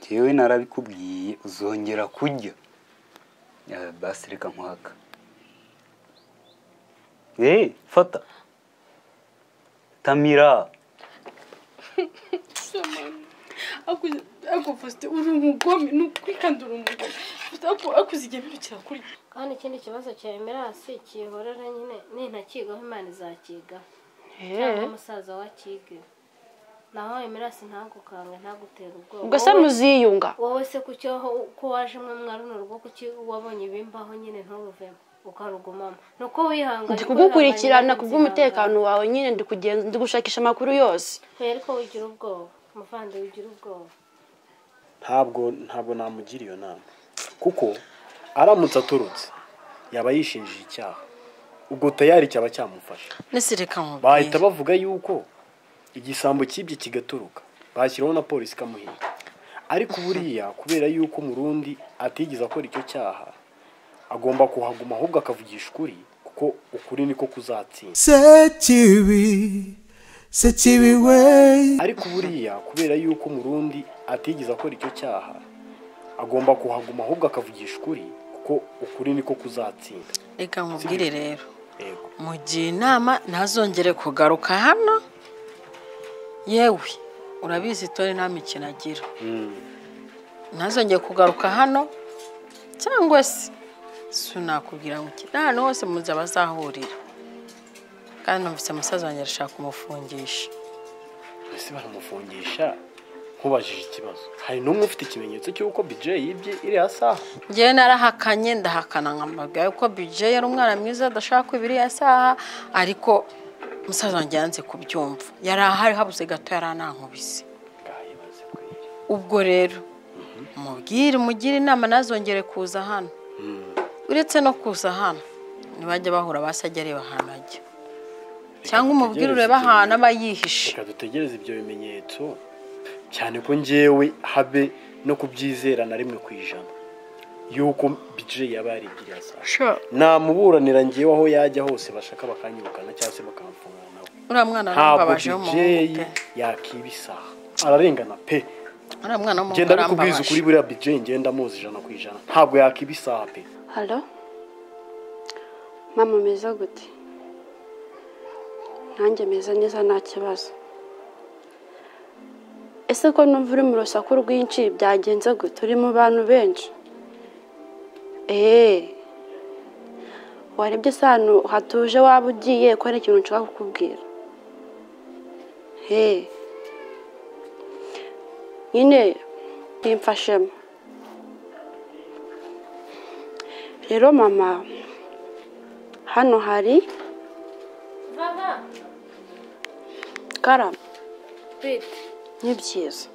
njyewe narabikubwiye uzongera kurya basi reka nkwaka eee fata tamira ako fasite uri umugome ni ukuri kandi uri umugome ako zigemera kirakurya kandi ikindi kibazo cya emerasi kihorera nyine nintakigaho imana izakigaho cyangwa umusaza wakiga naho emerasi ntagukanga ntagutera ubwoba ubwo se Wowe- muziyunga wowe se kuki aho ko waje mwe mwa runo rugo kuki wabonye ibimbaho nyine nturuvemo ukarugumamo ni uko wihanganye ndi kugukurikirana ku bw'umutekano wawe nyine ndi kugenza ndi gushakisha amakuru yose ntuye ariko wigira ubwoba umuvandimwe ugira ubwoba ntabwo ntabwo namugira iyo nama kuko aramutse aturutse yaba yishinjije icyaha ubwo tayari cyaba cyamufasha nese reka bahita nkubwire bavuga yuko igisambo cyibye kigaturuka bashyiraho na polisi ikamuhinga ariko buriya kubera yuko umurundi atigeze akora icyo cyaha agomba kuhaguma ahubwo akavugisha ukuri kuko ukuri niko kuzatsinda sekibi sekibi we ariko buriya kubera yuko umurundi atigeze akora icyo cyaha agomba kuhaguma ahubwo akavugisha ukuri kuko ukuri niko kuzatsinda reka nkubwire rero yego mugira inama ntazongere kugaruka hano yewe urabizi tore nta mikino agira ntazongere kugaruka hano cyangwa se sinakubwira ngo ukina ahantu hose muzi abazahurira kandi numvise umusaza wanjye arashaka kumufungisha ese baramufungisha nkubajije ikibazo hari n'umwe ufite ikimenyetso cy'uko bije yibye iriya saha ngewe narahakanye ndahakana nkambabwira yuko bije yari umwana mwiza adashaka kwiba iriya saha ariko umusaza wanjye yanze kubyumva yari ahari habuze gato yari anankubise bwayibaze kweli ubwo rero mubwire umugire inama ntazongere kuza hano uretse no kuza hano ntibajya bahura basi ajya areba ahantu ajya cyangwa umubwire dutegereze urebe ahantu tugende. aba yihishe reka dutegereze ibyo bimenyetso cyane ko ngewe habe no kubyizera na rimwe ku ijana yuko bije yaba yaribye iriya saha namuburanira ngewe aho yajya hose bashaka bakanyirukana cyangwa se bakamfungana nawe uriya mwana ntabwo arambabajeho umuhungu bijeyi pe yakiba isaha ararengana pe uriya mwana w'umuhungu ngenda bikubwiza ukuri arambabaje buriya bijeyi ngenda muzi ijana ku ijana ntabwo yakiba isaha pe halo mama meza gute nanjye meza neza nta kibazo ese ko numva uri mu rusaku rwinshi byagenze gute uri mu bantu benshi eee warebye se ahantu hatuje waba ugiye ko hari ikintu nshaka kukubwira hee nyine bimfashemo rero mama hano hari vava karama twite ni byiza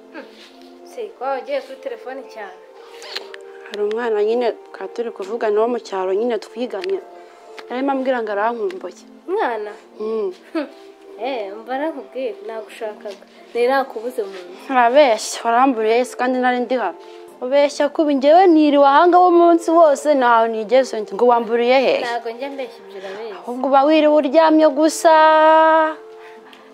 si kuba wagiye kuri telefone cyane hari umwana nyine twari turi kuvugana wo mu cyaro nyine twiganye arimo ambwira ngo arankumbuye mwana Mm. eee mbara nkubwiye nagushakaga ntirakubuze mu nzu urabeshya waramburiye ese kandi nari ndi hano ubeshya kuba njyewe niriwe ahanga umunsi wose ntawe nigeze njya. ngo wamburiye hehe ntabwo njya mbeshya ibyo urabizi ubwo uba wiriwe uryamye gusa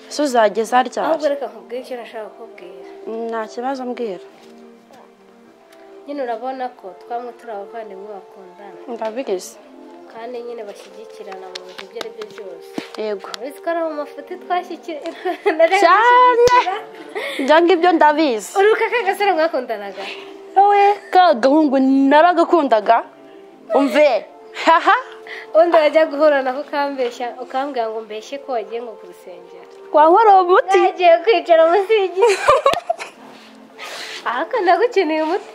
ese uzageza ahubwo ryari reka nkubwire icyo nashaka kukubwira Mm, nta kibazo mbwira nyine urabona ko twamwe turi abavandimwe bakundana ndabigize kandi nyine bashyigikirana mu bintu ibyo ari byo byose yego urabizi ko ari mu mafuti twashyikirana cyane ibyo ngibyo ndabizi urubuga k'agasore mwakundanaga wowe ka gahungu naragakundaga umve haha undi wajya guhura nako ukambeshya ukambwira ngo mbeshye ko wagiye nko ku rusengero wankoreye umuti tugiye kwicara munsi y'igiti ahaka nagukeneye umuti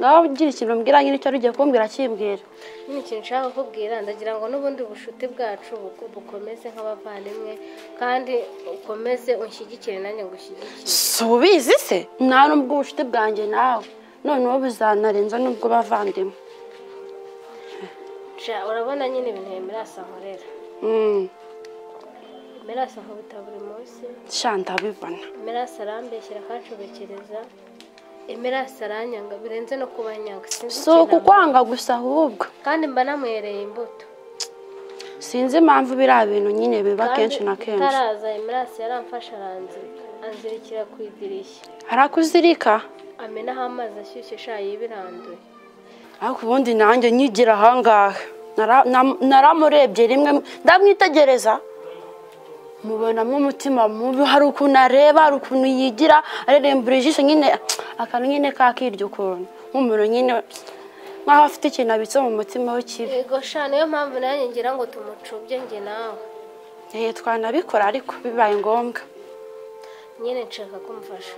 nawe ugira ikintu mbwira nyine icyo ari ugiye kumbwira akimbwira nyine ikintu nshaka kukubwira ndagira ngo n'ubundi bucuti bwacu buku- bukomeze nk'abavandimwe kandi ukomeze unshyigikire nanjye ngushyigikire si ubizi se nta n'ubwo ubucuti bwanjye nawe noneho buzanarenza n'ubwo bavandimwe Sha, urabona nyine ibintu yemerasa nkorera Mm, yemerasa nkubita buri munsi sha ndabibona emerasi arambeshyira akancobekereza emerasi aranyanga birenze no kubanyanga sinzi si ikintu ampa. ukukwanga gusa ahubwo kandi mba namuhereye imbuto sinzi impamvu biriya bintu nyine biba Kandi kenshi na kenshi utaraza emerasi yaramfashe aranzirika anzirikira ku idirishya arakuzirika amenaho amazi ashyushye sha yibiranduye ariko ubundi nanjye nyigira ahangaha Nara- na- naramurebye rimwe ndamwitegereza mubonamo umutima mubi hari ukuntu areba hari ukuntu yigira arerembura ijisho nyine akantu nyine kakirya ukuntu nk'umuntu nyine nk'aho afite ikintu abitse mu mutima we kibi yego sha niyo mpamvu nanjye ngira ngo tumucubye njye nawe Eh, twanabikora ariko bibaye ngombwa nyine nshaka kumufasha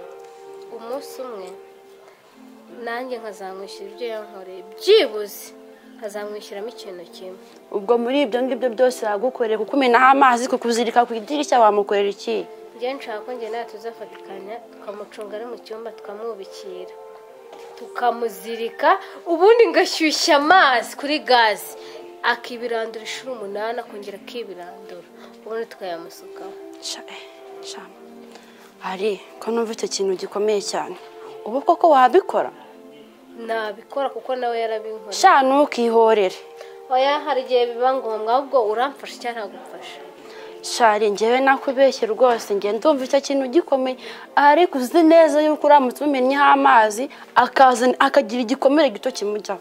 umunsi umwe nanjye nkazamwishyura ibyo yankoreye byibuze nkazamwishyuramo ikintu kimwe ubwo muri ibyo ngibyo byose yagukoreye kukumenaho amazi kukuzirika ku idirishya wamukorera iki njye nshaka ko njye nawe tuzafatikanya tukamucunga ari mu cyumba tukamwubikira tukamuzirika ubundi ngashyushya amazi kuri gazi akibirandura inshuro umunani akongera akibirandura ubundi tukayamusukaho Sha- eh, sha. ari ko numva icyo kintu gikomeye cyane ubu koko wabikora nabikora kuko nawe yarabinkoreye sha ntukihorere oya hari igihe biba ngombwa ahubwo uramfasha cyangwa ntagufasha shari njyewe nakubeshye rwose njye ndumva icyo kintu gikomeye ariko uzi neza yuko uramutse umennyeho amazi akazana akagira igikomere gito kimujyaho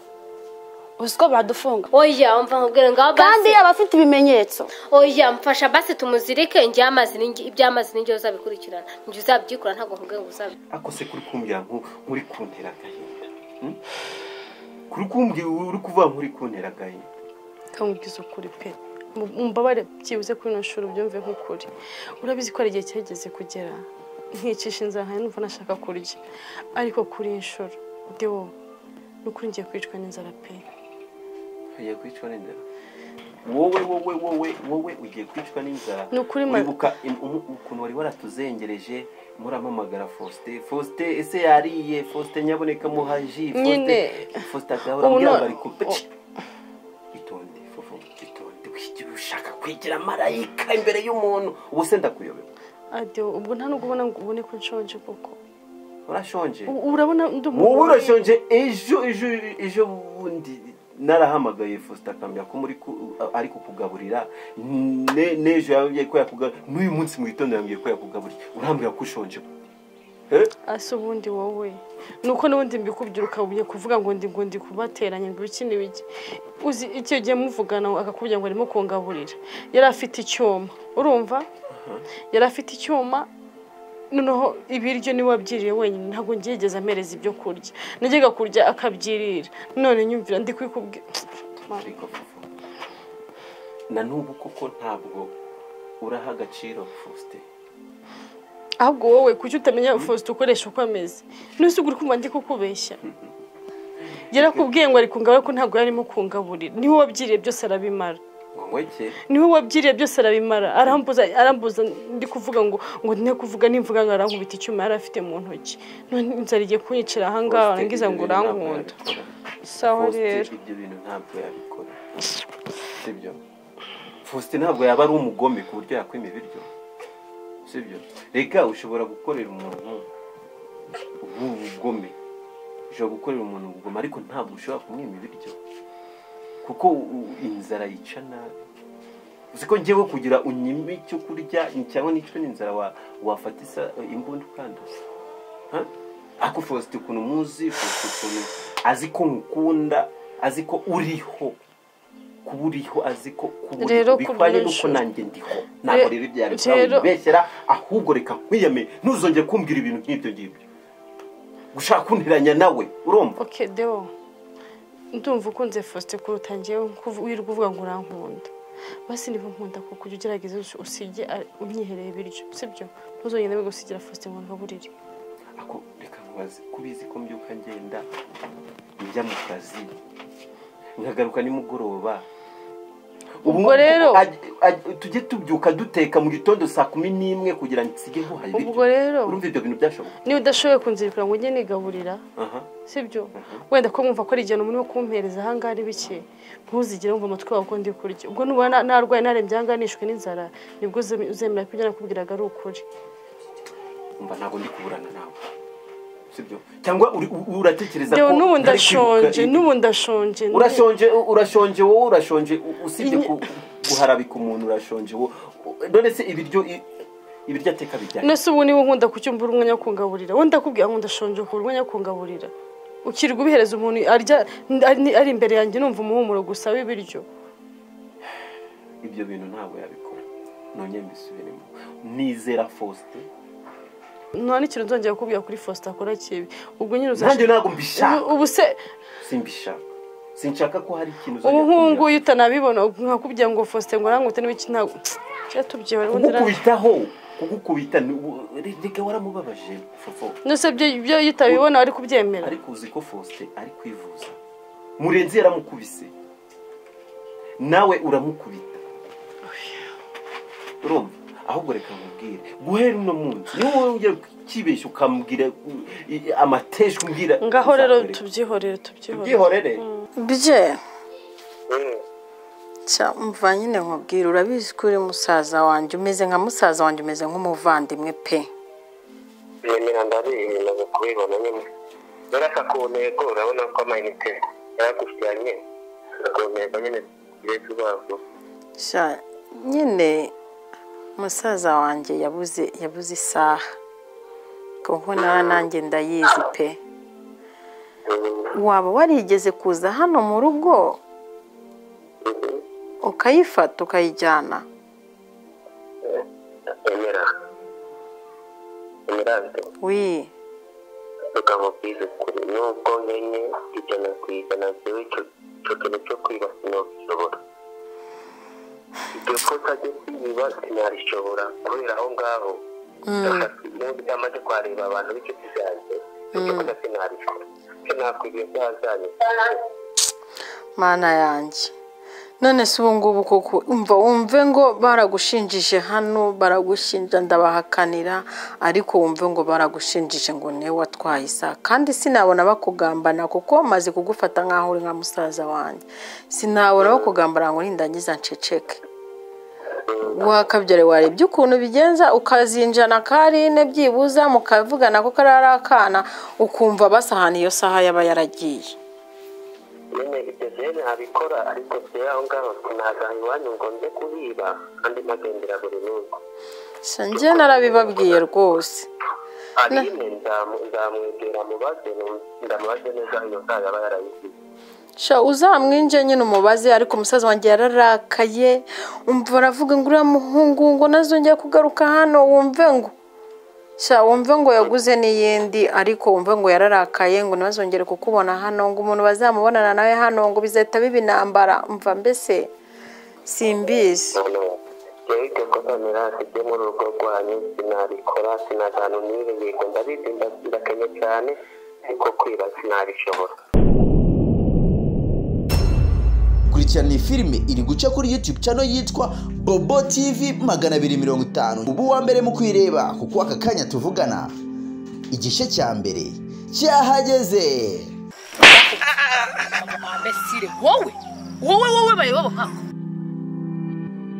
uzi ko badufunga oya umva nkubwira ngaho kandi basi yaba afite ibimenyetso oya mfasha basi tumuzirike njye amazi ni njye- iby'amazi ni njye uzabikurikirana njye uzabyikora ntabwo nkubwira ngo uzabi ako se kuri kumbwira nku- nkuri kuntera agahinda hmm? kuri kumbwira uri kuvuga nkuri kuntera agahinda kamubwiza ukuri pe Mu- mumbabare byibuze kuri ino shuri ubyumve nk'ukuri urabizi ko hari igihe cyageze kugera nkicisha inzara nkanjye numva nashaka kurya ariko kuri iyi nshuro ndi wowe ni ukuri ngiye kwicwa n'inzara pe ugiye kwicwa n'inzara wowe wowe wowe wowe ugiye kwicwa n'inzara Ni ukuri ma- uribuka im- umu- ukuntu wari waratuzengereje muramamagara faustin faustin ese yariye faustin nyaboneka muhaji Faustin- Nyine. faustin agaho Ubu urambwira no- ngo ari kupe itonde fofo itonde wigira ushaka kwigira marayika imbere y'umuntu ubu se ndakuyobewe adiyo ubwo nta nubwo ubona ngo ubone ko nshonje koko urashonje U- urabona ndi wowe umugore. urashonje ejo ejo ejo bundi narahamagaye Faustin akambwira ko muri ku- ari kukugaburira Ne- n'ejo yambwiye ko yakugaburira n'uyu munsi mu gitondo yambwiye ko yakugaburira urambwira ko ushonje Eh? ase ubundi wowe nuko n'ubundi mbikubwira ukabumye kuvuga ngo ndi ngo ndi kubateranya ngo ibiki n'ibiki uzi icyo gihe muvugana akakubwira ngo arimo kungaburira yari afite icyuma urumva yari afite icyuma noneho ibiryo niwe wabyiriye wenyine ntabwo ngerageza amereza ibyo kurya najyaga kurya akabyirira none nyumvira ndi kubikubwira ariko Fofo, na n'ubu koko ntabwo uraha agaciro Faustin ahubwo wowe kuki utamenya faustin ukoresha uko ameze nuse ugura kumva ndi kukubeshya yarakubwiye ngo ari kungabura ko ntabwo yarimo kungaburira niwe wabyiriye byose arabimara ngo mweke niwe wabyiriye byose arabimara arambuza arambuza ndi kuvuga ngo ngo ne kuvuga nimvuga ngo arankubita icyuma yari afite mu ntoki none inzara igiye kunyicira ahangaha warangiza ngo urankunda sawa rero ibyo bintu ntabwo yabikora sibyo faustin ntabwo yaba ari umugome ku buryo yakwima ibiryo sibyo reka ushobora gukorera umuntu ubu- ubugome ushobora gukorera umuntu ubugome ariko ntabwo ushobora kumwima ibiryo kuko u- u- inzara yica nabi uzi ko ngewe kugira unyime icyo kurya cyangwa n'icyo n'inzara wa- wafata isa- imbunda ukanduza Ha? ako faustin ukuntu muzi faustin ukuntu azi ko nkukunda azi ko uriho kuba uriho azi ko kuba uriho. Rero ku bihwanye n'uko bwinshi. nanjye ndiho ntabwo Re- rero ibyo ari rero- kubeshyera ahubwo reka nkwiyame ntuzongere kumbwira ibintu nk'ibyo ngibyo gushaka kunteranya nawe urumva oke deo ndumva ukunze faustin kuruta ngewe nkuvu- wirirwa uvuga ngo urankunda basi niba nkunda kuko ujya ugerageza usi- usige a- unyihereye ibiryo sibyo ntuzongere gusigira faustin ngo ngaburire ako reka nkubaze kubizi ko mbyuka ngenda njya mu kazi nkagaruka nimugoroba ubu Ubwo rero- aj- aj- tujye tubyuka duteka mu gitondo saa kumi n'imwe kugira ngo nsige guhaha ibiryo Ubwo rero- urumva ibyo bintu byashoboka niba udashoboye kunzirikana ngo ujye nigaburira aha sibyo wenda ko mwumva ko ari igihe umuntu wo kumpereza ahangaha ari bike ntuzigere wumva amatwi wawe ko ndi kurya ubwo nubona narwaye narembye ahangaha nishwe n'inzara nibwo uze- uzemera ko ibyo nakubwiraga ari ukuri umva ntabwo ndi kuburana nawe sibyo cyangwa uri- u- uratekereza Deo, n'ubu ntari ndashonje kwibuka- n'ubu ndashonje urashonje urashonje wowe urashonje u- usibye ku- guharabika umuntu urashonje wowe none se ibiryo i- ibiryo ateka bijyanye nese ubu niwe nkunda kucyumbura umwanya wo kungaburira wowe ndakubwira ngo ndashonje ukura umwanya wo kungaburira ukirirwa ubihereza umuntu arya ari ari imbere yanjye numva umuhumuro gusa w'ibiryo ibyo bintu ntabwo yabikora none mbisubiremo nizera Faustin nta n'ikintu nzongera kukubwira kuri Faustin akora kibi ubwo nyine nanjye uzashaka ntabwo mbishaka ubu se simbishaka sinshaka ko hari ikintu ubu uzajya nk'ubu ngubu kumbwira. iyo utanabibona nkakubwira ngo Faustin ngo nangute n'ibiki ntabwo reka tubyibare ubundi nta- kugukubitaho kugukubita ni- u- reka waramubabaje fofo nese ibyo ibyo iyo utabibona wari kubyemera ariko uzi ko Faustin ari kwivuza murenzi yaramukubise nawe uramukubita urumva ahubwo reka nkubwire guhera uno munsi niba wowe ujya kibeshya ukamubwira u- i- amateshwa umbwira ngaho rero uzakoreka. tubyihorere tubyihorere tubyihorere bye Cya, umva nyine nkubwira urabizi ko uri musaza wanjye umeze nka musaza wanjye umeze nk'umuvandimwe pe yemera ndabiyemeje kubibona nyine urasa ku ntego urabona ko amayinite yaragushyiranye ku ntego nyine tugiye vuba vuba Cya, nyine musaza wanjye yabuze yabuze isaha kuko nawe nanjye ndayizi pe waba warigeze kuza hano mu rugo ukayifata ukayijyana emera emera wi tukamubwiza ukuri nubwo nkenye ijana ku ijana byewe icyo icyo kintu cyo kwiba sinabishobora iryo kosa ryo kwiba sinarishobora kubera aho ngaho n'ubu byamaze kuhareba abantu b'inshuti zanjye iryo kosa sinarishobora sinakwigiye byazanye mana yanjye none se ubu ngubu koko umva wumve ngo baragushinjije hano baragushinja ndabahakanira ariko wumve ngo baragushinjije ngo niwe watwaye isa kandi sinabona bakugambana kuko maze kugufata nk'aho uri nka musaza wanjye sinabona bakugambana ngo nindangiza nceceke wakabyare warebye ukuntu bigenza ukazinjana karine byibuza mukavugana ko karari akana ukumva basahana iyo saha yaba yaragiye nyine ibyo jene abikora ariko jyewe aho ngaho sinazaha iwanyu ngo nze kubiba kandi mpagendera buri munsi njye narabibabwiye rwose aline nzamu- nzamwegera mubaze nu- ndamubaze neza iyo nzara yaba yarayisize sha uzamwinje nyine umubaze ariko umusaza wanjye yararakaye umva aravuga ngo uriya muhungu ngo nazongera kugaruka hano wumve ngo sha wumve ngo yaguze n'iyindi ariko wumve ngo yararakaye ngo ntazongere kukubona hano ngo umuntu bazamubonana nawe hano ngo bizahita biba intambara mva mbese simbizi none jyewe iryo kosa mirasi ryo muri urugo rwanyu sinarikora sinazana umwire yego ndabizi nda- ndakenye cyane ariko kwiba sinarishobora kurikirana iyi filime iri guca kuri youtube channel yitwa bobo tv magana abiri mirongo itanu ubu wa mbere mu kwireba kuko aka kanya tuvugana igice cya mbere cyahageze abesire wowe wowe wowe bayobobo nkako